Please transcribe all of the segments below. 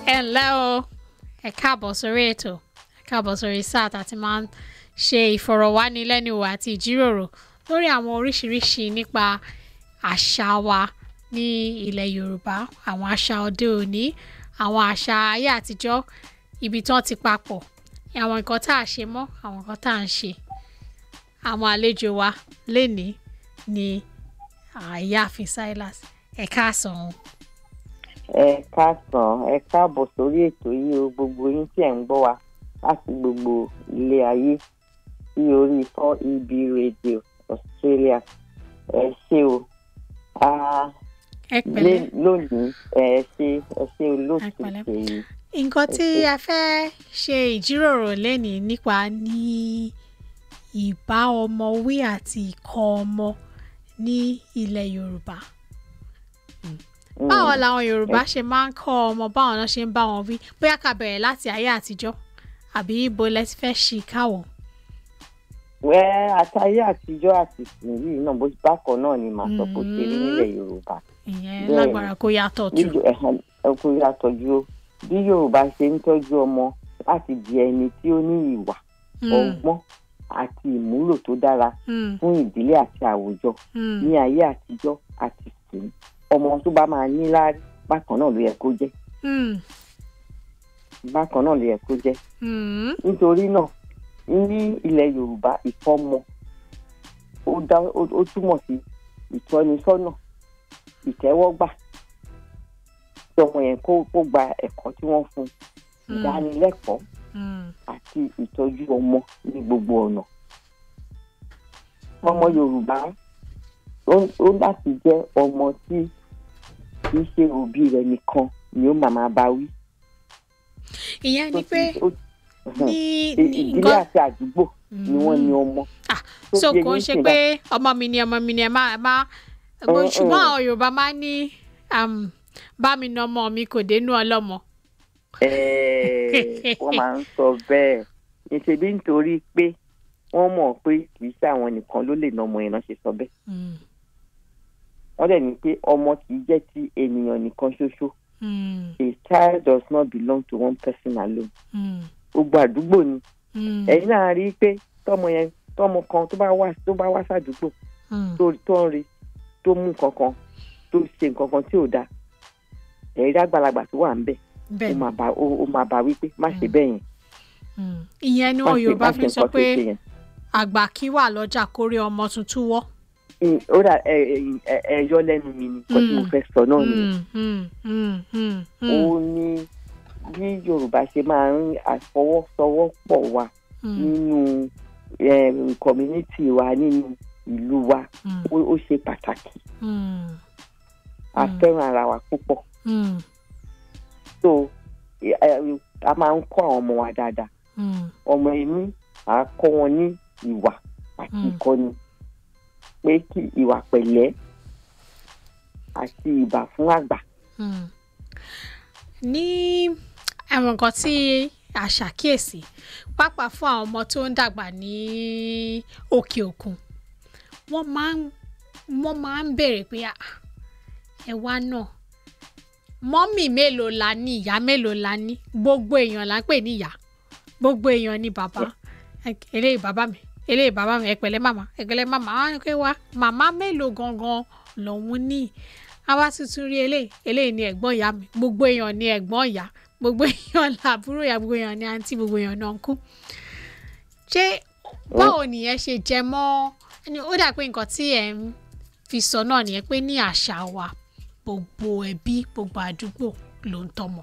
ẹ ǹlẹ́ o ẹ káàbọ̀ sórí ètò ẹ káàbọ̀ sórí sáà tá a ti máa ń ṣe ìfọ̀rọ̀wánilẹ́nuwò àti ìjíròrò lórí àwọn oríṣiríṣi nípa àṣà wa ní ilẹ̀ Yorùbá àwọn àṣà òde òní àwọn àṣà ayé àtijọ́ ibi tí wọ́n ti papọ̀ àwọn nǹkan tá a ṣe mọ́ àwọn nǹkan tá a ń ṣe àwọn àlejò wa lénìí ni àyàfin Silas ẹ káàsán o. ẹ káàsán ẹ káàbọ̀ sórí ètò yìí o gbogbo yín tí ẹ̀ ń gbọ́ wa láti gbogbo ilé ayé sí orí fọ́ ibi rédíò Australia ẹ ṣé o Ah, ẹ pẹ̀lẹ́ lé- lónìí ẹ ṣé ẹ ṣé Ẹ olóòtú pẹ̀lẹ́. ṣèyí nǹkan tí a fẹ́ ṣe ìjíròrò lénìí nípa ní ìbá ọmọ wí àti ìkọ́ ọmọ ní ilẹ̀ Yorùbá. báwo làwọn Yorùbá ṣe máa ń kọ́ ọmọ báwọn náà ṣe ń bá wọn wí bóyá ká bẹ̀rẹ̀ láti ayé àtijọ́ àbí ibo lẹ ti fẹ́ ṣì káwọ̀. wẹ́ àtayé àtijọ́ àti ìsìn yìí náà bó bákan náà ni màá sọ pé ó ṣe rí Mm. nílẹ̀ Yorùbá ìyẹn Bẹ́ẹ̀ni. lágbára kó yàtọ̀ bí tù. Yo- ẹ̀hẹ̀n, ẹkùn yàtọ̀jú o bí Yorùbá ṣe ń tọ́jú ọmọ láti di ẹni tí ó ní ìwà Mm, ọgbọ́n àti ìmúlò tó dára mm, fún ìdílé àti àwùjọ mm, ní ayé àtijọ́ àti ìsìn ọmọ tó bá máa ní láárí bákan náà ló yẹ kó jẹ́ mm, bákan náà ló yẹ kó jẹ́ mm, nítorí náà ní ilẹ̀ Yorùbá ìfọ́mọ ó dá ó ó túmọ̀ sí ìtọ́nisọ́nà ìtẹ́wọ́gbà tí ọmọ yẹn kó kó gba ẹ̀kọ́ tí wọ́n fún un ìdánilẹ́kọ̀ọ́ mm, àti ìtọ́jú ọmọ ní gbogbo ọ̀nà. ọmọ Yorùbá ó ó láti jẹ́ ọmọ tí kì í ṣe òbí rẹ̀ nìkan ni ó màmá bá wí. ìyẹn ni Tó pé ti- ó- ní ì- ní ìdílé nǹkan àti àdúgbò ni wọ́n ní ọmọ. Ah, tó so fi kò ń eyín ṣe sìn pé ọmọ mi ni ọmọ mi ni ẹ máa ẹ máa mo- Mm, ṣùgbọ́n mm. àwọn Yorùbá máa ń ní um, bá mi na ọmọ mi kò dénú ọlọ́mọ. Ẹ̀ẹ́, wọ́n máa ń sọ bẹ́ẹ̀ níṣẹ́bí nítorí pé wọ́n mọ̀ pé kì í ṣe àwọn nìkan ló lè ná ọmọ yẹn náà ṣe sọ bẹ́ẹ̀. Mm, wọ́n dẹ̀ ní pé ọmọ kì í jẹ́ ti ènìyàn nìkan ṣoṣo. mm, A child does not belong to one person alone. mm, gbogbo àdúgbò ni mm, ẹ̀yin náà rí i pé tọmọ yẹn tọmọ kan tó bá wá tó bá wá sàdúgbò mm, tó tó ń rí tó mú nǹkan kan tó ṣe nǹkan kan tí ò dáa ẹ̀rí àgbàlagbà tó wà ń bẹ̀ ó bẹ́ẹ̀ máa bá ó ó máa bá wípé má ṣe Mm. bẹ́ẹ̀ yẹn mm. ìyẹn ni má wọn ṣe Yorùbá má fi ṣe ń sọ nǹkan tó pé ṣe yẹn. àgbà kí wà lọ́jà kórè ọmọ tuntun wọ́. Mm, ó dà ẹ ẹ ẹ ẹ yọ lẹ́nu mi ni nǹkan tí mo Mm. fẹ́ sọ náà nìyẹn Mm, mm, mm, mm, ó mm, ní bí Yorùbá ṣe máa ń àfọwọ́sowọ́pọ̀ wa mm, nínú em, community wa nínú ìlú wa mm, ó ó ṣe pàtàkì mm, a Mm. fẹ́ràn ara wa púpọ̀ mm, so ẹ- ẹ- a máa ń kọ́ àwọn ọmọ wa dáadáa mm, ọmọ ẹni à á kọ́ wọn ní ìwà àti Mm. ìkọ́ni pé kí ìwà pẹ̀lẹ́ àti ìbà fún àgbà mm. ní àwọn nǹkan tí a ṣàkíyèsí pàápàá fún àwọn ọmọ tó ń dàgbà ní òkè òkun wọ́n máa ń wọ́n máa ń béèrè pé "Ah, ẹ wá náà mọ́mì mélòó la ní ìyá mélòó la ní gbogbo èèyàn là ń pè ní ìyá gbogbo èèyàn ní bàbá Ẹ- eléyìí bàbá mi eléyìí bàbá mi ẹ pẹ̀lẹ́ màmá ẹ pẹ̀lẹ́ màmá wá ní pé wá màmá mélòó gangan lòun ní àwa tuntun rí eléyìí eléyìí ni ẹ̀gbọ́n ìyá mi gbogbo èèyàn ní ẹ̀gbọ́n ìyá gbogbo èèyàn làbúrò ìyá gbogbo èèyàn ní àǹtí gbogbo èèyàn náà ń kú ṣé báwo nìyẹn ṣe jẹ mọ́ ẹni ó dà pé nǹkan tí ẹ ń fi sọ náà nìyẹn pé ní àṣà wa gbogbo ẹbí gbogbo àdúgbò ló ń tọ́mọ.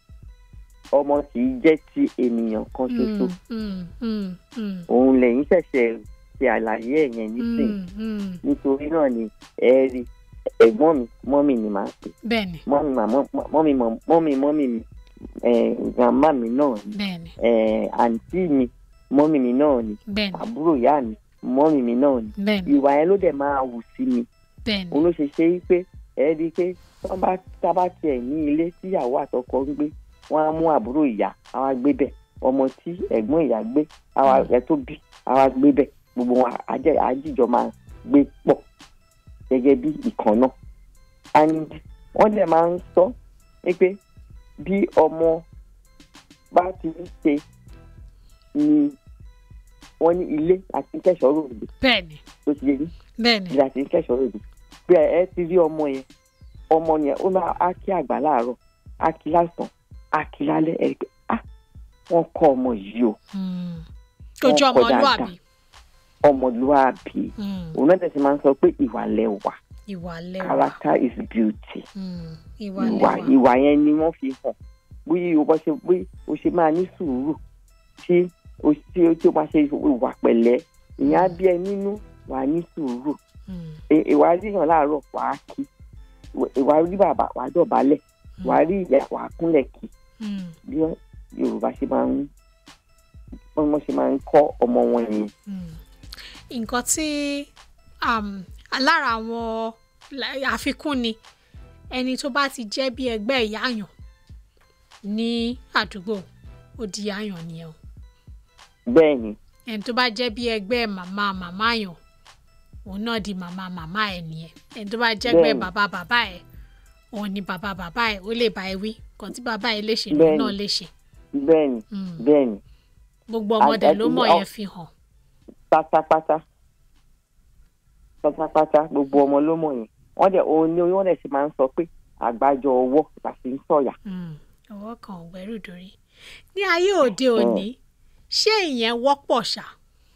ọmọ kì í jẹ́ ti ènìyàn kan ṣoṣo Mm, mm, mm, òun lẹ́yìn ṣẹ̀ṣẹ̀ ṣe àlàyé ẹ̀ yẹn nísìnyí mm, mm. nítorí náà ni ẹ rí ẹ̀gbọ́n mi mọ́mì ni màá pè bẹ́ẹ̀ni mọ́mì màmá mọ́mì mọ́- mọ́mì mọ́mì mi ẹ̀ grandma mi náà ni bẹ́ẹ̀ni ẹ̀ àǹtí mi mọ́mì mi náà ni bẹ́ẹ̀ni àbúrò ìyá mi mọ́mì mi náà ni bẹ́ẹ̀ni ìwà yẹn ló dẹ̀ máa wù sí mi bẹ́ẹ̀ni òun ló ṣe ṣe é pé ẹ rí i pé wọ́n bá tábà tiẹ̀ ní ilé tíyàwó àtọkọ ń gbé wọ́n á mú àbúrò ìyá àwa gbé bẹ̀ ọmọ tí ẹ̀gbọ́n ìyá gbé àwa ẹ̀ tó bí àwa gbé bẹ̀ gbogbo wọn àjẹ àjíjọ máa gbé pọ̀ gẹ́gẹ́ bí ìkan náà and wọ́n dẹ̀ máa ń sọ pé bí ọmọ bá ti ń ṣe ni wọ́n ní ilé àti kẹ́sọ̀ọ́ ròde bẹ́ẹ̀ni tó ti yé yín bẹ́ẹ̀ni ilé àti kẹ́sọ̀ọ́ ròde bí ẹ ti rí ọmọ yẹn ọmọ yẹn ó máa á kí àgbà láàárọ̀ á kí lásán á kí lálẹ́ ẹ̀ pé ah wọ́n kọ́ ọmọ yìí o Mm. Wọ́n ojú kọ ọmọlúàbí ọmọlúwàbí Mm. òun náà tẹ̀sí máa ń sọ pé ìwà lẹ́wà ìwà lẹ́wà character is beauty Mm. ìwà ìwà lẹ́wà ìwà yẹn ni wọ́n fi hàn bí o bá ṣe bí o ṣe máa ní sùúrù tí o tí o tí o máa ṣe ìwà pẹ̀lẹ́ ìyẹn á bí ẹ nínú wà á ní sùúrù Mm. Ì- ìwà ríyàn láàárọ̀ wà á kí ìwà rí bàbá wà á dọ̀bálẹ̀ wà á rí ìyá wà á kúnlẹ̀ kí Mm. bí Yorùbá ṣe máa ń wọ́n ṣe máa ń kọ́ ọmọ wọn yẹn. Mm. nǹkan tí um, lára àwọn la- àfikún ni ẹni tó bá ti jẹ́ bí ẹgbẹ́ ìyáàyàn ní àdúgbò ó di yáàyàn nìyẹn o bẹ́ẹ̀ ni ẹni tó bá jẹ́ bí ẹgbẹ́ màmá màmá yàn òun náà di màmá màmá ẹ̀ nìyẹn ẹni tó bá jẹ́ ẹgbẹ́ Bẹ́ẹ̀ni. bàbá bàbá ẹ̀ òun ni bàbá bàbá ẹ̀ ó lè bá ẹ wí nǹkan tí bàbá ẹ̀ lè ṣe lòun Bẹ́ẹ̀ni. náà lè ṣe bẹ́ẹ̀ ni Mm. bẹ́ẹ̀ ni gbogbo ọmọdé Àgbẹ̀ ló ti- mọ̀ ọ- yẹn fi hàn pátápátá pátápátá gbogbo ọmọ ló mọ̀ yẹn wọ́n dẹ̀ òun ni wọ́n dẹ̀ sì máa ń sọ pé àgbájọ ọwọ́ láti ń sọ̀yà Mm. ọwọ́ kan ò gbẹ́rù dórí ní ayé òde òní ṣé ìyẹn wọ́pọ̀ ṣá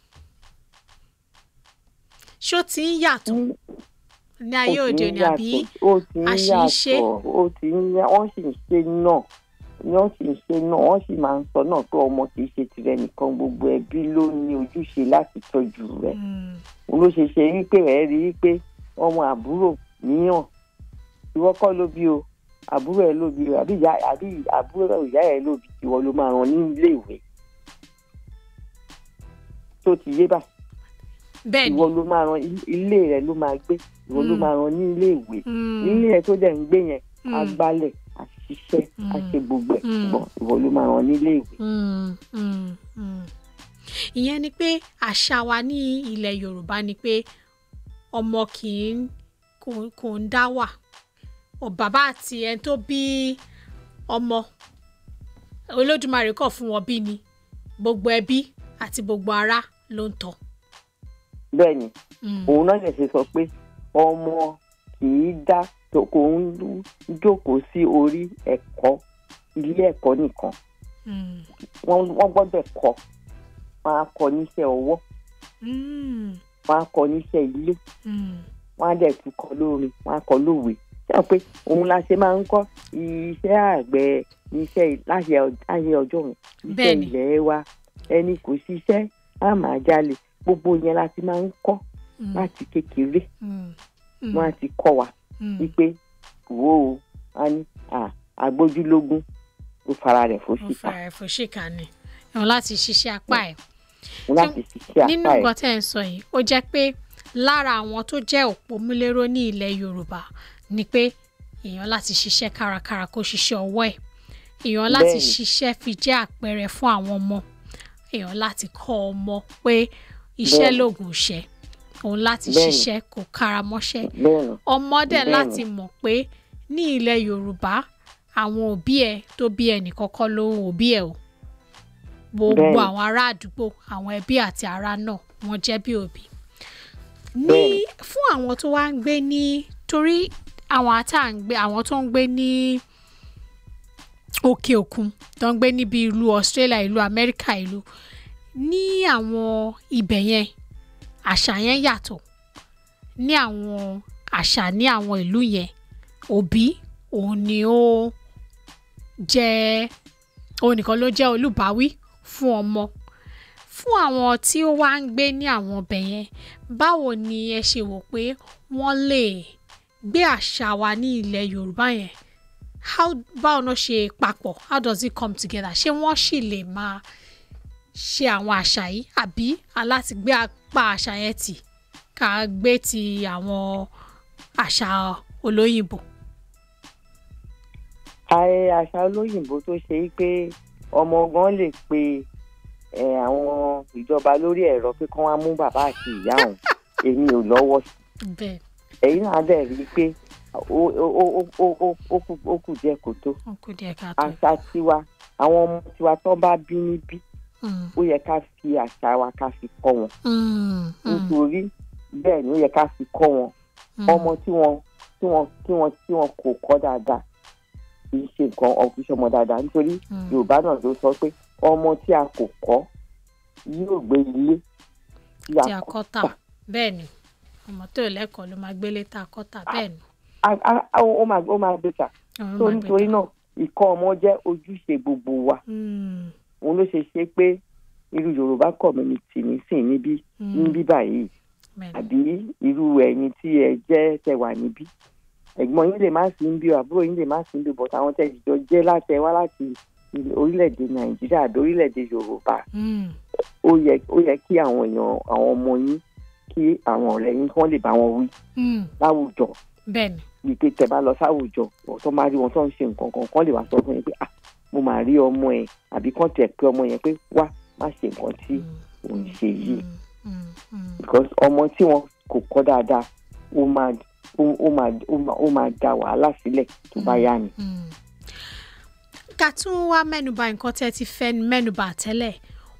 ṣó ti ń yàtọ̀ ní ayé ó òde ti ń òní àbí yàtọ̀, ó ti ń àṣìṣe? yàtọ̀ ó ti ń yà wọ́n sì ń ṣe náà wọ́n sì ń ṣe náà wọ́n sì máa ń sọ náà pé ọmọ kì í ṣe tirẹ̀ nìkan gbogbo ẹbí ló ní ojúṣe láti tọ́jú rẹ̀ Mm. òun ló ṣe ṣe wípé rẹ̀ rí i pé ọmọ àbúrò níyàn ìwọ kọ́ ló bí o àbúrò ẹ̀ ló bí o àbí ìyá àbí àbúrò ìyá ẹ̀ ló bí ìwọ ló máa ràn ní ilé ìwé tó ti yé bá bẹ́ẹ̀ ni ìwọ ló máa ràn ilé rẹ̀ ló máa gbé ìwọ ló Mm. máa ràn ní ilé ìwé Mm. ilé ẹ̀ tó dẹ̀ ń gbé yẹn Mm. á gbálẹ̀ á ṣiṣẹ́ á Mm. ṣe gbogbo ẹ̀ Mm. ṣùgbọ́n ìwọ ló máa ràn ní ilé ìwé. Mm, mm, mm. ìyẹn ni pé àṣà wa ní ilẹ̀ yorùbá ni pé ọmọ kì í kò- kò ń dá wà Ọ bàbá àti ẹni tó bí ọmọ olódùmarè kọ̀ fún wọn bí ni gbogbo ẹbí àti gbogbo ará ló ń tọ́. bẹ́ẹ̀ ni Mm, òun náà lè ṣe sọ pé ọmọ kì í dá tó- kò ń jókòó sí orí ẹ̀kọ́ ilé ẹ̀kọ́ nìkan mm, wọ́n wọ́n gbọ́dọ̀ kọ́ wọ́n á kọ́ níṣẹ́ ọwọ́ mm, wọ́n á kọ́ níṣẹ́ ilé mm, wọ́n á dẹ̀ tún kọ́ lórin wọ́n á kọ́ lówe ṣé o pé òun la ṣe máa ń kọ́ iṣẹ́ àgbẹ̀ iṣẹ́ láyé ọ- láyé ọjọ́ yẹn iṣẹ́ Bẹ́ẹ̀ni. ilẹ̀ wa ẹni kò ṣiṣẹ́ á máa jalè gbogbo yẹn la ti máa ń kọ́ mm, láti kékeré mm, mm, wọ́n á ti kọ́ wa mm. wípé wo o a ní à agbójúlógún ó fara rẹ̀ ó fóṣìkà fara ẹ̀fọ́ ṣìkà ni ẹ̀wọ̀n láti ṣiṣẹ́ apá ẹ̀. láti ṣiṣẹ́ nínú apá ẹ̀ nǹkan tẹ́ ẹ̀ ń sọ yìí ó jẹ́ pé lára àwọn tó jẹ́ òpómúléró ní ilẹ̀ yorùbá ni pé èèyàn láti ṣiṣẹ́ kárakára kó ṣiṣẹ́ ọwọ́ ẹ̀ èèyàn láti Bẹ́ẹ̀ni. ṣiṣẹ́ fi jẹ́ àpẹẹrẹ fún àwọn ọmọ èèyàn láti kọ́ ọmọ pé iṣẹ́ Bẹ́ẹ̀ni. lògùn iṣẹ́ òun láti Bẹ́ẹ̀ni. ṣiṣẹ́ kó kára mọ́ṣẹ́ bẹ́ẹ̀ ni ọmọ dẹ̀ Bẹ́ẹ̀ni. láti mọ̀ pé ní ilẹ̀ yorùbá àwọn òbí ẹ̀ tó bí ẹnì kọ́kọ́ ló ń òbí ẹ̀ o gbogbo Bẹ́ẹ̀ni. àwọn ará àdúgbò àwọn ẹbí àti ará náà wọ́n jẹ́ bí òbí. ní Bẹ́ẹ̀ni. fún àwọn tó wá ń gbé ní torí àwọn ata ń gbé àwọn tó ń gbé ní òkè òkun tó ń gbé níbi ìlú Australia ìlú Amẹ́ríkà ìlú ní àwọn ibẹ̀ yẹn àṣà yẹn yàtọ̀ ní àwọn àṣà ní àwọn ìlú yẹn òbí òun ni ó jẹ́ òun nìkan ló jẹ́ olùbáwí fún ọmọ fún àwọn tí ó wá ń gbé ní àwọn ọbẹ̀ yẹn báwo ni ẹ ṣe wò pé wọ́n lè gbé àṣà wa ní ilẹ̀ Yorùbá yẹn how báwo náà ṣe papọ̀ how does it come together ṣé wọ́n sì lè máa ṣe àwọn àṣà yìí àbí aláti gbé apá àṣà yẹn tì ká gbé ti àwọn àṣà olóyìnbó. ààrẹ àṣà olóyìnbó tó ṣe é pé ọmọ gan lè pe ẹ, àwọn ìjọba lórí ẹ̀rọ pé kán wá mú bàbá àti ìyá òun èmi ò lọ́wọ́ sí bẹ́ẹ̀ ẹ̀yin náà dẹ̀ rí i pé ó ó ó ó ó ó kù ó kù díẹ̀ kó tó ó kù díẹ̀ káàtó. àṣà tiwa àwọn ọmọ tiwa tó bá bí níbí Mm, ó yẹ ká fi àṣà wa ká fi kọ́ wọn mm, mm, nítorí bẹ́ẹ̀ ni ó yẹ ká fi kọ́ wọn mm. ọmọ tí wọn tí wọn tí wọn tí wọn kò kọ́ dáadáa kì í ṣe nǹkan ọ̀fíìsì ọmọ dáadáa nítorí Mm. yorùbá náà ló sọ pé ọmọ tí a kò kọ́ yóò gbé ilé tí tí a a kọ́ kọ́ tà bẹ́ẹ̀ ni ọmọ tó lẹ́kọ̀ọ́ ló máa gbélé tá a kọ́ tà bẹ́ẹ̀ ni. a- a- a- ó máa ó máa gbé ta Ọ̀run tó máa gbé nítorí tà. náà ìkọ́ ọmọ jẹ́ ojúṣe gbogbo wa Mm, òun ló ṣe ṣe pé irú yorùbá community nísìn níbí mm, níbí báyìí bẹ́ẹ̀ ni. àbí irú ẹ̀yin tí ẹ jẹ́ tẹ wà níbí ẹ̀gbọ́n yín lè má sí ń bí o àbúrò yín lè má sí ń bí o but àwọn tẹ ìjọ jẹ́ láti ẹ wá láti ilẹ̀- orílẹ̀-èdè nàìjíríà àbí orílẹ̀-èdè yorùbá Mm, ó yẹ ó yẹ kí àwọn èèyàn àwọn ọmọ yín kí àwọn ọ̀rẹ́ yín kí wọ́n lè bá wọn wí mm, láwùjọ bẹ́ẹ̀ ni. bíi pé tẹ bá lọ sáwùjọ tó máa rí wọn tó ń ṣe nǹkan kan kán lè wá sọ fún yín pé ah mo máa rí ọmọ ẹ àbí kán tẹ̀ pé ọmọ yẹn pé wá má ṣe nǹkan tí Mm, òun ṣe yìí mm, mm, mm. because ọmọ tí wọn kò kọ́ dáadáa ó máa ó ó máa ó máa ó máa da wàhálà sílẹ̀ tó bá yá ni. Mm. ká tún wá mẹ́nuba nǹkan tẹ́ ti fẹ́ mẹ́nuba tẹ́lẹ̀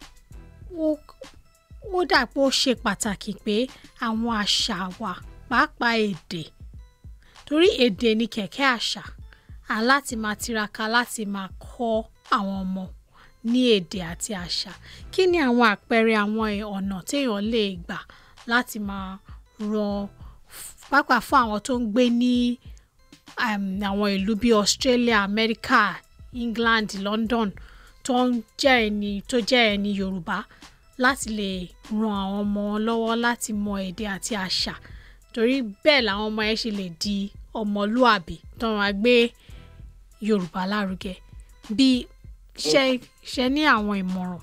ó ó dà pé ó ṣe pàtàkì pé àwọn àṣà wa pàápàá èdè torí èdè ni kẹ̀kẹ́ àṣà à láti máa tiraka láti máa kọ́ àwọn ọmọ ní èdè àti àṣà kí ni àwọn àpẹẹrẹ àwọn ọ̀nà téèyàn lè gbà láti máa ran pàápàá fún àwọn tó ń gbé ní um, àwọn ìlú bíi Australia America England London tó ń jẹ́ ẹni tó jẹ́ ẹni Yorùbá láti lè ran àwọn ọmọ wọn lọ́wọ́ láti mọ èdè àti àṣà torí bẹ́ẹ̀ làwọn ọmọ yẹn ṣe lè di ọmọlúàbí tó máa gbé Yorùbá lárugẹ bí ṣe ṣe ní àwọn ìmọ̀ràn.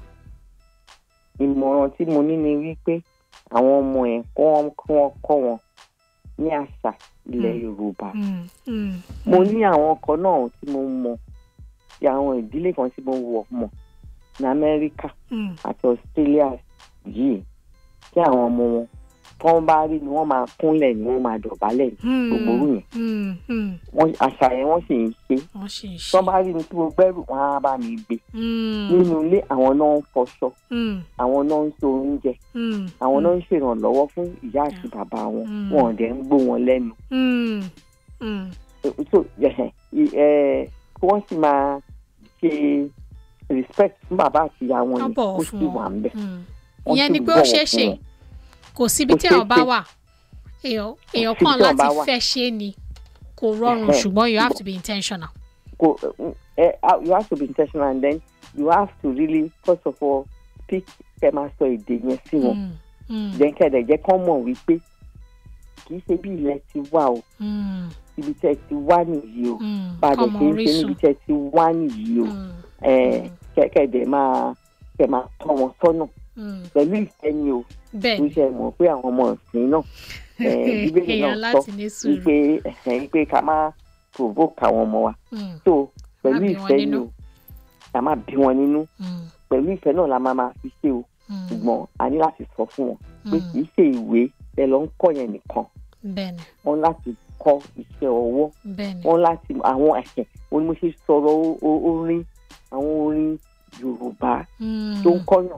ìmọ̀ràn tí mo ní ni wípé àwọn ọmọ ẹ̀ kí wọ́n kí wọ́n kọ́ wọn ní àṣà ilẹ̀ yorùbá. Mm, mm, mo ní àwọn kan náà tí mo mọ̀ ti àwọn ìdílé kan tí mo wọ̀ mọ̀ ní amẹ́ríkà mm, àti australia yìí tí àwọn ọmọ wọn tí wọ́n bá rí ni wọ́n máa kúnlẹ̀ ni wọ́n máa dọ̀bálẹ̀ ní mm, gbogbo orú yẹn mm, mm. wọ́n àṣà yẹn wọ́n sì ń ṣe wọ́n ṣe ń tí ṣe. wọ́n bá rí mi tí mo gbẹ́rù wọn á bá mi gbé Mm, nínú ilé àwọn náà ń fọṣọ mm, àwọn náà ń so oúnjẹ mm, àwọn náà ń ṣèrànlọ́wọ́ fún ìyá àti bàbá wọn Mm. wọn ò dẹ̀ ń gbó wọn lẹ́nu mm, mm, so ẹ ẹ kí wọ́n sì máa ṣe respect fún bàbá àti ìyá wọn Wọ́n ni bọ̀wọ̀ ó fún sì wọn. wà ń bẹ̀. mm. Wọ́n ìyẹn sì ni pé ó bọ̀wọ̀ ṣeé fún ṣe wọn. kò síbi Kò tí ṣeé èèyàn bá ṣe. wà èèyàn èèyàn síbi kàn tí èèyàn bá láti wà. fẹ́ ṣe é ni kò rọrùn Ẹ̀hẹ́. ṣùgbọ́n you have to be intentional. Go, uh, uh, you have to be intentional and then you have to really first of all speak kẹ́ máa sọ èdè yẹn sí wọn Mm, mm, then kẹ́dẹ̀ jẹ́ kán mọ̀ wípé kì í ṣe bí ilẹ̀ ti wà o mm, ibi tẹ́ ti wá nìyí o mm. bàdẹ̀ Kọ́mọ kì í ṣe orísun. níbi tẹ́ ti wá nìyí o Mm, Eh, kẹ́- kẹ́dẹ̀ máa kẹ́ máa tọ́ wọn sọ́nà mm. pẹ̀lú ìfẹ́ ni o bẹ́ẹ̀ tó ni ṣe mọ̀ pé àwọn ọmọ ìsìn náà eh, bíbélì èèyàn náà sọ láti ní sùúrù. wípé ẹ̀hẹ́n, wípé ká má provoke àwọn ọmọ wa Mm, so pẹ̀lú bí wọn ìfẹ́ ni nínú. o ká má bí wọn nínú mm, pẹ̀lú ìfẹ́ náà la máa máa fi ṣe o mm, ṣùgbọ́n a ní láti sọ fún wọn pé mm. kì í ṣe ìwé ẹ lọ ń kọ́ yẹn nìkan bẹ́ẹ̀ ni wọn láti kọ́ iṣẹ́ ọwọ́ bẹ́ẹ̀ ni. wọn láti àwọn ẹ̀hẹ̀ wọn ni mo ṣe sọ̀rọ̀ o- o- orin àwọn orin yorùbá Mm, tó ń kọ́yàn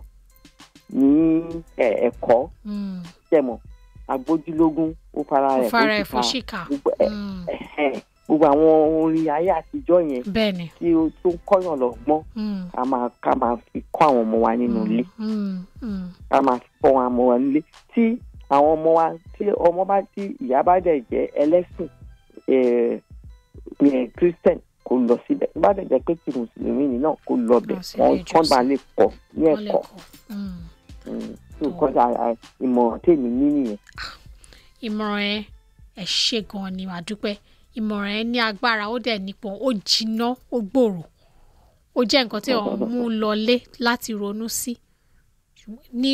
ní ẹ̀- ẹ̀kọ́ mm. tẹ̀mọ̀ agbójúlógún ó fara ó rẹ̀ fara ẹ̀ fún fún síta ṣìkà. gbogbo ẹ̀ Mm, ẹ̀hẹ̀, gbogbo àwọn orin ayé àtijọ́ yẹn bẹ́ẹ̀ ni. tí ó tó ń kọ́yàn lọ́gbọ́n Mm, ká máa ká máa fi kọ́ àwọn ọmọ wa nínú ilé mm, mm, ká máa fi kọ́ àwọn ọmọ wa nílé tí àwọn ọmọ wa tí ọmọ bá tí ìyá bá dẹ̀ jẹ́ ẹlẹ́sìn eh, eh, christian kó lọ síbẹ̀ tó bá dẹ̀ jẹ́ pé tí mùsùlùmí ni náà kó lọ bẹ̀ Lọ sí wọ́n ilé kán bá ìjọsìn. lè kọ́ ní wọ́n lè ẹ̀kọ́ kọ́. Mm. tó kọjá ìmọ̀ràn tèmi ní nìyẹn. ìmọ̀ràn ẹ ẹ ṣe gan ni wàá dúpẹ́ ìmọ̀ràn ẹ ní agbára ó dẹ̀ nípọn ó jiná ó gbòòrò ó jẹ́ nǹkan tí wọ́n mú lọlé láti ronú sí ní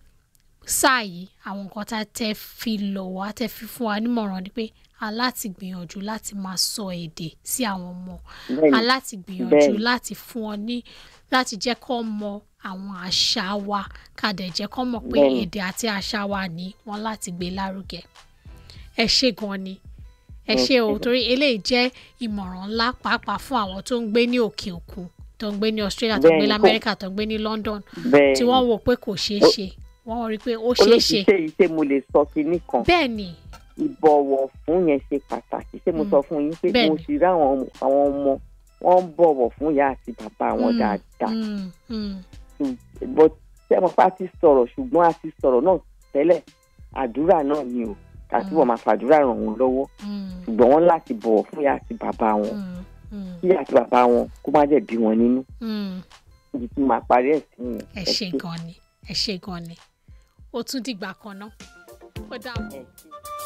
sáà yìí àwọn nǹkan tá a tẹ́ fi lọ̀ wá tẹ́ fi fún wa nímọ̀ràn ni pé a láti gbìyànjú láti máa sọ èdè sí àwọn ọmọ Bẹ́ẹ̀ni, a láti gbìyànjú bẹ́ẹ̀ni. láti fún ọ ní láti jẹ́ kó mọ àwọn àṣà wa ká dẹ̀ jẹ́ kó mọ̀ pé Bẹ́ẹ̀ni. èdè àti àṣà wa ní wọ́n láti gbé lárugẹ ẹ ṣé gan ni ẹ ṣe o torí eléyìí jẹ́ ìmọ̀ràn ńlá pàápàá fún àwọn tó ń gbé ní òkè òkun tó ń gbé ní Australia tó ń gbé Bẹ́ẹ̀ni, ní kò- Amẹ́ríkà tó ń gbé ní London bẹ́ẹ̀ tí wọ́n wò pé kò ṣeé Ó- ṣe wọ́n rí i pé ó ṣeé ṣe olóṣìṣẹ́ yìí ṣé mo lè sọ kinní kan bẹ́ẹ̀ ni ìbọ̀wọ̀ fún yẹn ṣe pàtàkì ṣé mo Mm. sọ fún yín pé Bẹ́ẹ̀ni. mo ti rí àwọn ọmọ- àwọn ọmọ wọn ń bọ̀wọ̀ fún ìyá àti bàbá wọn Mm, dáadáa mm, mm, but ṣé mo pa ti sọ̀rọ̀ ṣùgbọ́n a ti sọ̀rọ̀ náà tẹ́lẹ̀ àdúrà náà ni o ká Mm. túbọ̀ máa fàdúrà ràn wọ́n lọ́wọ́ mm, ṣùgbọ́n wọ́n láti bọ̀wọ̀ fún ìyá àti bàbá wọn mm, mm, kí ìyá àti bàbá wọn kó má dẹ̀ bí wọn nínú mm. ibi tí màá parí ẹ̀ sí yẹn. ẹ ṣe gan ni ẹ ṣe gan ni ó tún dìgbà kan náà ó dàbọ̀. ẹ ṣé.